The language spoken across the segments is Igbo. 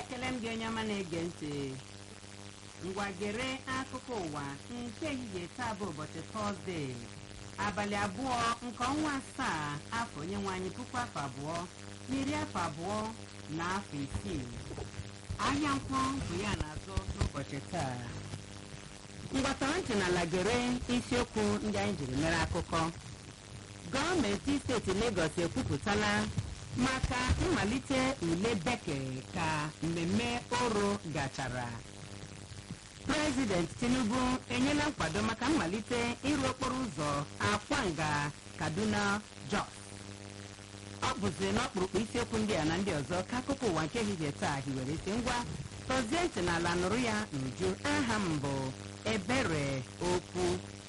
ekele m gị onye ọma na-ege ntị ngwa gere akụkọ ụwa nke ehihie taa bụ ụbọchị tọzdee abalị abụọ nke ọnwa asaa afọ onye nwe anyị puku afọ abụọ na iri afọ abụọ na afọ isii ahịa nkwọ bụ ya na-azụ n'ụbọchị taa mgbatara ntị n'ala gere isiokwu ndị anyị jiri mere akụkọ gọọmenti steeti Legọs ekwupụtala maka mmalite ule bekee ka mmemme oro gachara prezident tinubu enyela nkwado maka mmalite ịrụ okporo ụzọ akwanga kaduna jos ọ bụzi n'ọkpụrụkpụ isiokwu ndị a na ndị ọzọ ka akụkọ ụwa nke ehihie taa hiwere isi ngwa tọzie ntị n'ala nụrụ ya n'uju aha m bụ ebere okwu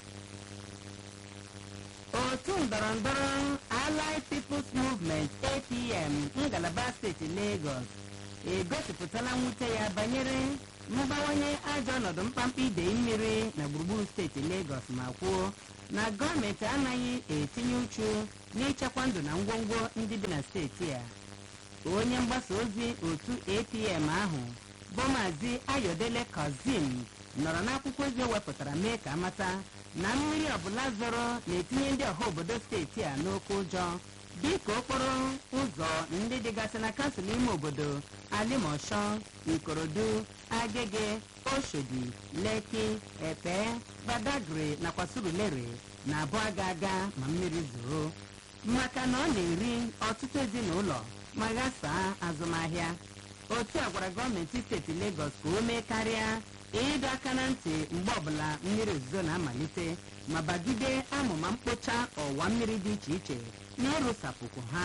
otu ndọrọndọrọ Allied People's Movement APM ngalaba steeti Lagos egosipụtala mwute ya banyere mbawanye ajọ ọnọdụ mkpamkpa idei mmiri na gburugburu steeti Lagos ma kwuo na gọọmenti anaghị etinye uchu n'ichekwa ndụ na ngwongwo ndị dị na steeti a onye mgbasa ozi otu APM ahụ bụ maazị Ayodele Kazim nọrọ n'akwụkwọ ozi o wepụtara mee ka amata na mmiri ọbụla zọrọ na-etinye ndị ọha obodo steeti a n'oke ụjọ dịka okporo ụzọ ndị dịgasị na kansụl ime obodo alimosho ikorodu agege oshodi leki epe badagri nakwa surulere na abụ aga aga ma mmiri zoro maka na ọ na-eri ọtụtụ ezinụlọ ma ghasaa azụmahịa otu a gwara gọọmenti steeti Lagos ka o mee karịa ịdọ aka na ntị mgbe ọbụla mmiri ozuzo na-amalite ma bagide amụma mkpocha ọwa mmiri dị iche iche na ịrụsapụkwu ha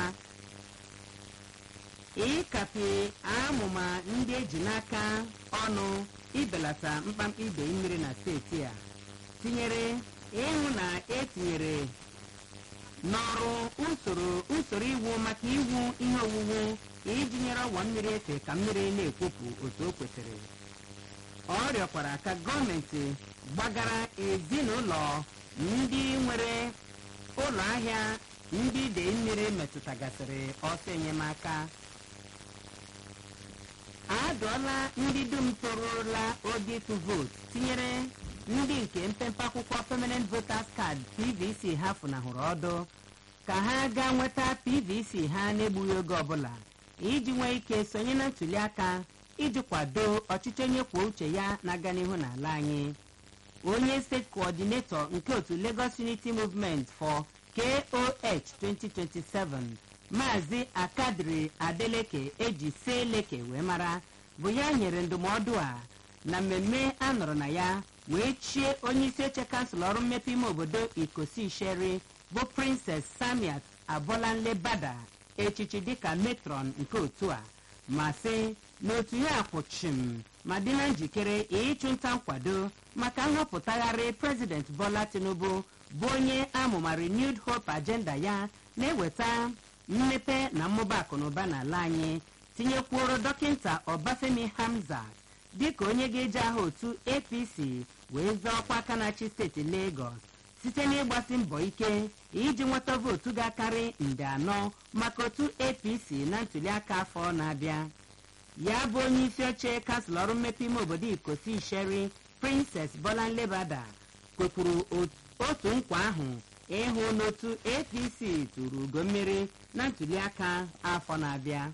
ịkapi amụma ndị eji n'aka ọnụ ibelata mkpamkpa idei mmiri na steeti a tinyere ịhụ na etinyere n'ọrụ usoro usoro iwu maka iwu ihe owuwu iji nyere ọwa mmiri efe ka mmiri na-ekwopụ otu o kwesịrị ọ rịọkwara ka gọọmenti gbagara ezinụlọ ndị nwere ụlọ ahịa ndị idei mmiri metụtagasịrị ọsọ enyemaka adụọla ndị dum torụla oge ịtụ vootu tinyere ndị nke mpempe akwụkwọ permanent voters card pvc ha funahụrụ ọdụ ka ha gaa nweta pvc ha n'egbughị oge ọbụla iji nwee ike sonye na ntuli aka iji kwado ọchịchị onye kwuo uche ya na-aga n'ihu n'ala anyị onye steeti coordinator nke otu Lagos Unity Movement for KOH 2027 maazị akadiri adeleke eji seleke wee mara bụ ya nyere ndụmọdụ a na mmemme a nọrọ na ya wee chie onye isi oche kansụl ọrụ mmepe ime obodo ikosi isheri bụ Princess Samiat Abolanle Bada echichi dịka metron nke otu a ma sị n'otu ya akwụchim ma dị na njikere ịchụ nta nkwado maka nhọpụtagharị prezident Bola Tinubu bụ onye amụma Renewed Hope agenda ya na-eweta mmepe na mmụba akụnụba n'ala anyị tinyekwuoro dọkịta Ọbafemi Hamza dịka onye ga-eji aha otu APC wee zọọ ọkwa aka na-achị steeti Lagos site n'ịgbasi mbọ ike iji nweta vootu ga-akarị nde anọ maka otu APC na ntụliaka afọ na-abịa ya bụ onye isi oche kansụl ọrụ mmepe ime obodo ikosi isheri Princess Bolanle Bada kwekwuru otu nkwa ahụ ịhụ n'otu APC tụrụ ugo mmeri na ntụliaka afọ na-abịa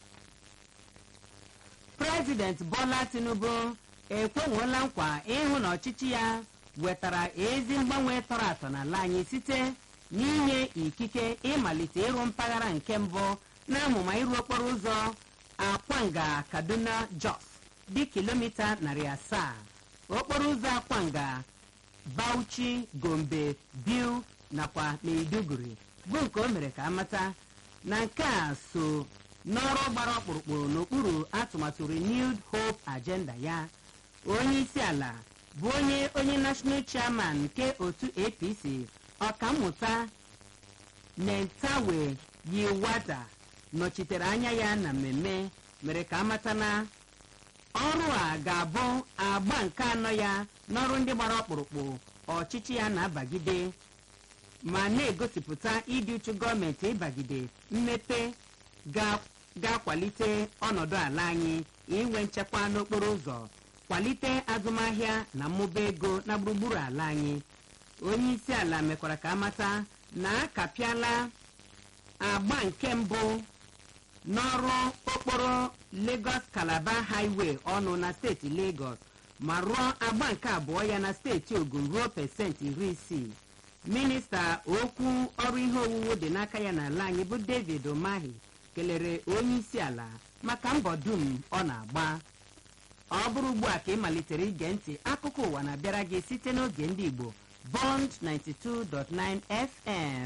prezident Bola Tinubu ekwenwela nkwa ịhụ na ọchịchị ya wetara ezi mgbanwe tọrọ atọ n'ala anyị site n'inye ikike ịmalite ịrụ mpaghara nke mbụ na amụma ịrụ okporo ụzọ akwanga kaduna jos dị kilomita narị asaa okporo ụzọ akwanga bauchi gombe biu nakwa maiduguri bụ nke o mere ka amata na nke a so n'ọrụ gbara ọkpụrụkpụ n'okpuru atụmatụ renewed hope agenda ya onye isi ala bụ onye onye national chairman nke otu apc ọkammụta nentawe yiwada nọchitere anya ya na mmemme mere ka amata na ọrụ a ga-abụ agba nke anọ ya n'ọrụ ndị gbara ọkpụrụkpụ ọchịchị ya na-abagide ma na-egosipụta ịdị uchu gọọmenti ịbagide mmepe ga ga-akwalite ọnọdụ ala anyị inwe nchekwa n'okporo ụzọ kwalite azụmahịa na mmụba ego na gburugburu ala anyị onye isi ala mekwara ka amata na akapịala agba nke mbụ n'ọrụ okporo Lagos Calabar Highway ọnụ na steeti Lagos ma rụọ agba nke abụọ ya na steeti Ogun ruo pesenti iri isii minista okwu ọrụ ihe owuwu dị n'aka ya n'ala anyị bụ David Umahi kelere onye isi ala maka mbọ dum ọ na-agba ọ bụrụ ugbu a ka ị malitere ige ntị akụkọ ụwa na-abịara gị site n'oge ndị Igbo Bond 92.9 FM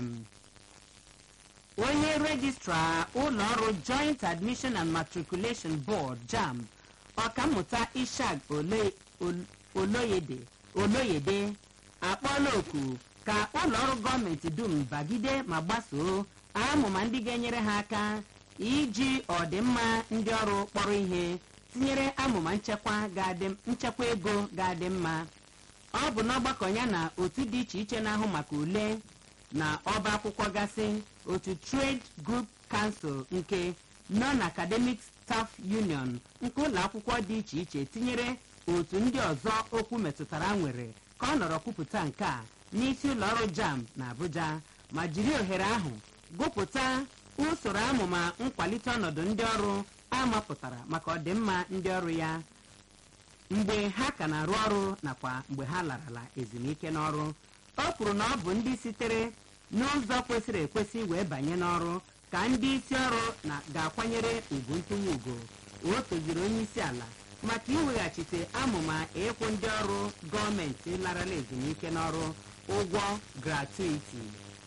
onye rejistra ụlọọrụ Joint Admission and Matriculation Board JAMB ọkammụta Ishaq Oloyede Oloyede akpọọla oku ka ụlọọrụ gọọmenti dum bagide ma gbasoo amụma ndị ga-enyere ha aka iji ọdịmma ndị ọrụ kpọrọ ihe tinyere amụma nchekwa nchekwa ego ga-adị mma ọ bụ n'ọgbakọ ya na otu dị iche iche na-ahụ maka ule na ọba akwụkwọ gasị otu Trade Group Council nke Non Academic Staff Union nke ụlọ akwụkwọ dị iche iche tinyere otu ndị ọzọ okwu metụtara nwere ka ọ nọrọ kwupụta nke a n'isi ụlọọrụ JAMB na Abuja ma jiri ohere ahụ gụpụta usoro amụma nkwalite ọnọdụ ndị ọrụ amapụtara maka ọdịmma ndị ọrụ ya mgbe ha ka na-arụ ọrụ nakwa mgbe ha larala ezumike n'ọrụ o kwuru na ọ bụ ndị sitere n'ụzọ kwesịrị ekwesị wee banye n'ọrụ ka ndị isi ọrụ na ga-akwanyere ugwu ntụnye ugo o toziri onye isi ala maka iweghachite amụma ịkwụ ndị ọrụ gọọmenti larala ezumike n'ọrụ ụgwọ gratuiti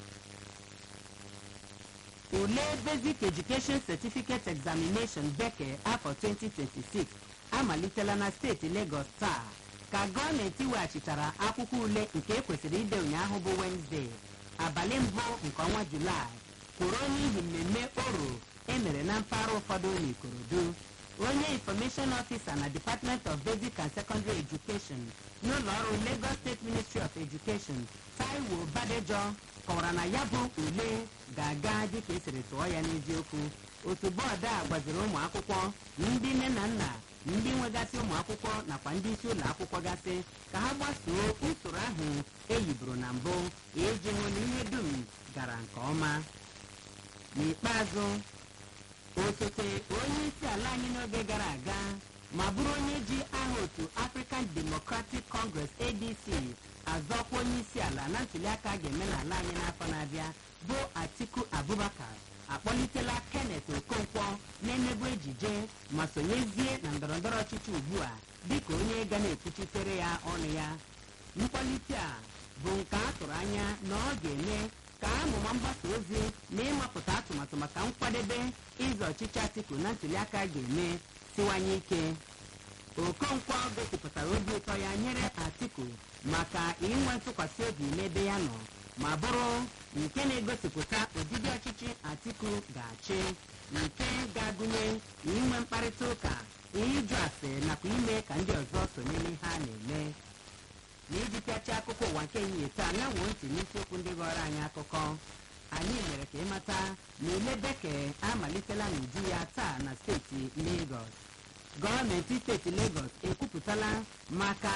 ule basic education certificate examination bekee afọ 2026 amalitela na steeti Lagos taa ka gọọmenti weghachitara akwụkwọ ule nke ekwesịrị ide ụnyaahụ bụ Wednesday abalị mbụ nke ọnwa Julaị kwụrụ n'ihi mmemme oro emere na mpaghara ụfọdụ n'Ikorodu onye information officer na Department of Basic and Secondary Education n'ụlọ ọrụ Lagos State Ministry of Education Taiwo Badejo kọwara na ya bụ ule ga-aga dịka esiri tụọ ya n'eziokwu otu bọọdụ a gwaziri ụmụ akwụkwọ ndị nne na nna ndị nwegasị ụmụ akwụkwọ nakwa ndị isi ụlọ akwụkwọ gasị ka ha gbasoo usoro ahụ eyiburu na mbụ iji hụ na ihe dum gara nke ọma n'ikpeazụ osote onye isi ala anyị n'oge gara aga ma bụrụ onye ji aha otu African Democratic Congress ADC azọkwa onye isi ala na ntuliaka ga-eme n'ala anyị n'afọ na-abịa bụ Atiku Abubakar akpọlitela Kenneth Okonkwo na-emebu ejije ma sonyezie na ndọrọndọrọ ọchịchị ugbu a dịka onye ga na-ekwuchitere ya ọnụ ya mkpọlite a bụ nke a tụrụ anya na ọ ga-eme ka amụma mgbasa ozi na ịmapụta atụmatụ maka nkwadebe ịzọ ọchịchị Atiku na ntuliaka ga-eme siwanye ike Okonkwo gosipụtara obi ụtọ ya nyere Atiku maka inwe ntụkwasị obi n'ebe ya nọ ma bụrụ nke na-egosipụta ụdịdị ọchịchị Atiku ga-achị nke ga-agụnye inwe mkparịta ụka ịjụ ase nakwa ime ka ndị ọzọ sonye n'ihe a na-eme n'iji pịachi akụkọ ụwa nke ehihie taa na-enwe ntị n'isiokwu ndị ghọrọ anyị akụkọ anyị mere ka ịmata na ule bekee amalitela n'uju ya taa na steeti Lagos gọọmenti steeti Lagos ekwupụtala maka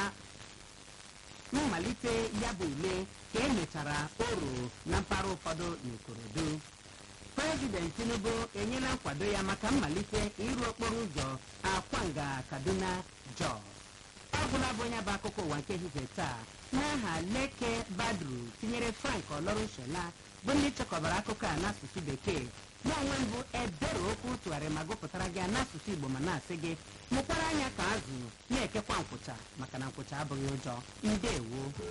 mmalite ya bụ ule ka emechara oro na mpaghara ụfọdụ n'Ikorodu prezident Tinubu enyela nkwado ya maka mmalite ịrụ okporo ụzọ Akwanga Kaduna Jos ọ bụla bụ onye bụ akụkọ ụwa nke ehihie taa n'aha Leke Badru tinyere Frank Olorunshola bụ ndị chekọbara akụkọ a n'asụsụ bekee mụ onwe mbụ ebere okwu tụgharị ma gụpụtara gị n'asụsụ Igbo ma na-asị gị mụkwara anya ka azụ na-ekekwa nkwụcha maka na nkwụcha abụghị ụjọ ndewo